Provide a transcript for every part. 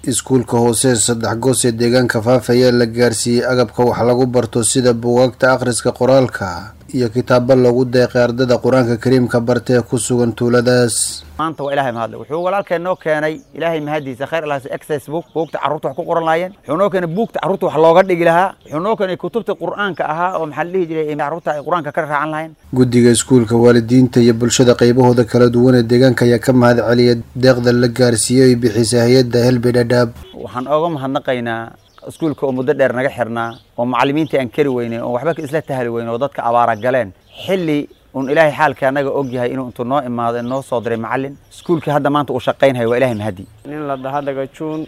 iskuulka hoose saddex goos ee deegaanka faafa ayaa la gaarsiiyey agabka wax lagu barto sida buugaagta akhriska qoraalka iyo kitaabo loogu deeqay ardada qur-aanka kariimka barta ee ku sugan tuuladaas maanta waa ilahay mahadle wuxuu walaalkeen noo keenay ilaahay mahadiisa khayr alaas access book buugta carruurta wax ku qoran lahaayeen wuxuu noo keenay buugta carruurta wax looga dhigi lahaa wuxuu noo keenay kutubta qur'aanka ahaa oo maxaa la dhihi jiray carruurta ay qur-aanka ka raacan lahayn guddiga iskuulka waalidiinta iyo bulshada qaybahooda kala duwan ee deegaanka ayaa ka mahad celiya deeqda la gaarsiiyey ay bixisa hay-adda helbi dhadhaab waxaan ooga mahadnaqaynaa iskuulka oo muddo dheer naga xirnaa oo macallimiinta aan kari weynay oo waxba isla tahali weyn oo dadka abaara galeen xilli un ilaahay xaalka annaga og yahay inuu intuu noo imaado noo soo diray macallin iskuulkii hadda maanta uu shaqaynhayo waa ilahay mahadi nin la dhaha dhagajuun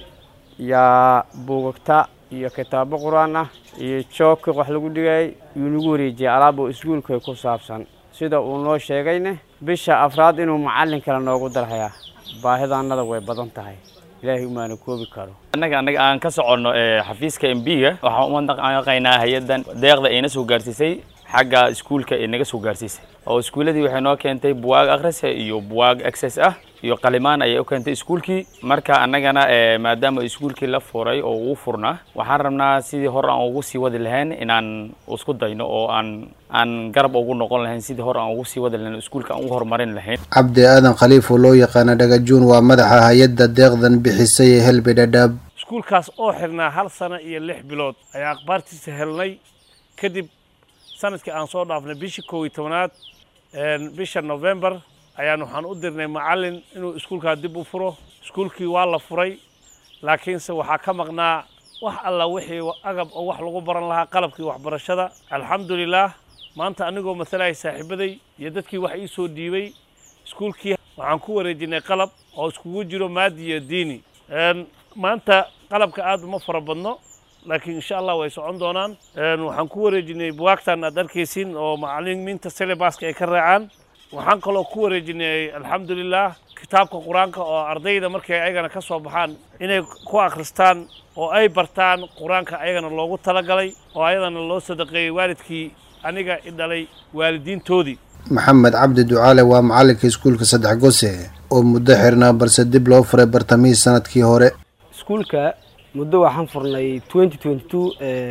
yaa buugagta iyo kitaabo qur-aan ah iyo joogki wax lagu dhigay yuu nagu wareejiyay alaab oo iskuulka ku saabsan sida uu noo sheegayne bisha afraad inuu macallin kale noogu darhayaa baahidaannada way badan tahay ilaahay umaana koobi karo annaga annaga aan ka soconno xafiiska m b-ga waxaan umadaqaynaa hay-addan deeqda ayna soo gaarsiisay xagga iskuulka ee naga soo gaarsiisay oo iskuulladii waxay noo keentay buwaag akhrisa iyo buwaag access ah iyo qalimaan ayay u keentay iskuulkii marka annagana maadaama iskuulkii la furay oo uu furnaa waxaan rabnaa sidii hore aan ugu sii wadi lahayn inaan isku dayno oo aan aan garab ugu noqon lahayn sidii hore aan ugu sii wadi lahayn iskuulka aan ugu horumarin lahayn cabdi aadan khaliif oo loo yaqaana dhagajuun waa madaxa hay-adda deeqdan bixisay ee helbi dhadhaab iskuulkaas oo xirnaa hal sano iyo lix bilood ayaa akhbaartiisa helnay kadib sanadkii aan soo dhaafnay bishii kow iyo tobanaad bisha november ayaan waxaan u dirnay macallin inuu iskuulkaa dib u furo iskuulkii waa la furay laakiinse waxaa ka maqnaa wax alla wixii agab oo wax lagu baran lahaa qalabkii waxbarashada alxamdulilaah maanta anigoo masalaya saaxiibaday iyo dadkii wax ii soo dhiibay iskuulkii waxaan ku wareejinay qalab oo iskugu jiro maadi iyo diini maanta qalabka aad uma fara badno laakiin insha allah way socon doonaan waxaan ku wareejinay buwaagtan aad arkaysiin oo macalimiinta syllabaska ay ka raacaan waxaan kaloo ku wareejinay alxamdulilah kitaabka qur-aanka oo ardayda markay ayagana ka soo baxaan inay ku akhristaan oo ay bartaan qur-aanka ayagana loogu talagalay oo ayadana loo sadaqeeyey waalidkii aniga i dhalay waalidiintoodii maxamed cabdi ducaale waa macallinka iskuulka saddex gose oo muddo xirnaa balse dib loo furay bartamihii sanadkii hore iskuulka muddo waxaan furnay twenty twenty two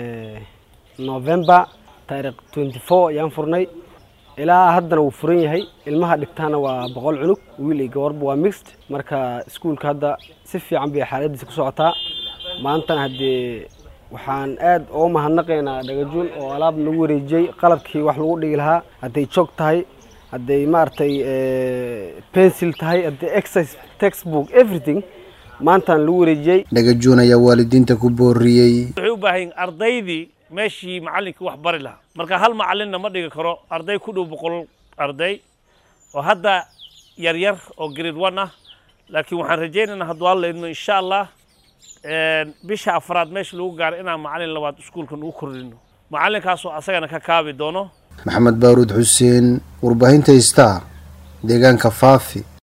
november taarikh twenty four ayaan furnay ilaa haddana wuu furan yahay ilmaha dhigtaana waa boqol cunug wiil iyo gabarba waa mixed marka iskuulka hadda si fiican bay xaaladiisa ku socotaa maantana haddee waxaan aad uga mahadnaqaynaa dhagajuun oo alaab nagu wareejiyey qalabkii wax lagu dhigi lahaa hadday joog tahay hadday maaragtay pencil tahay hadday exercise textbook everything maantaan lagu wareejiyey dhagajuun ayaa waalidiinta ku booriyey waxay u baahan yihin ardaydii meeshii macallinkii wax bari lahaa marka hal macallinna ma dhigi karo arday ku dhow boqol arday oo hadda yar yar oo grade one ah laakiin waxaan rajaynaynaa hadduu alla idmo insha allah bisha afraad meesha lagu gaaro inaan macallin labaad iskuulkan ugu kordhino macallinkaasoo asagana ka kaabi doono maxamed baaruud xuseen warbaahinta star deegaanka faafi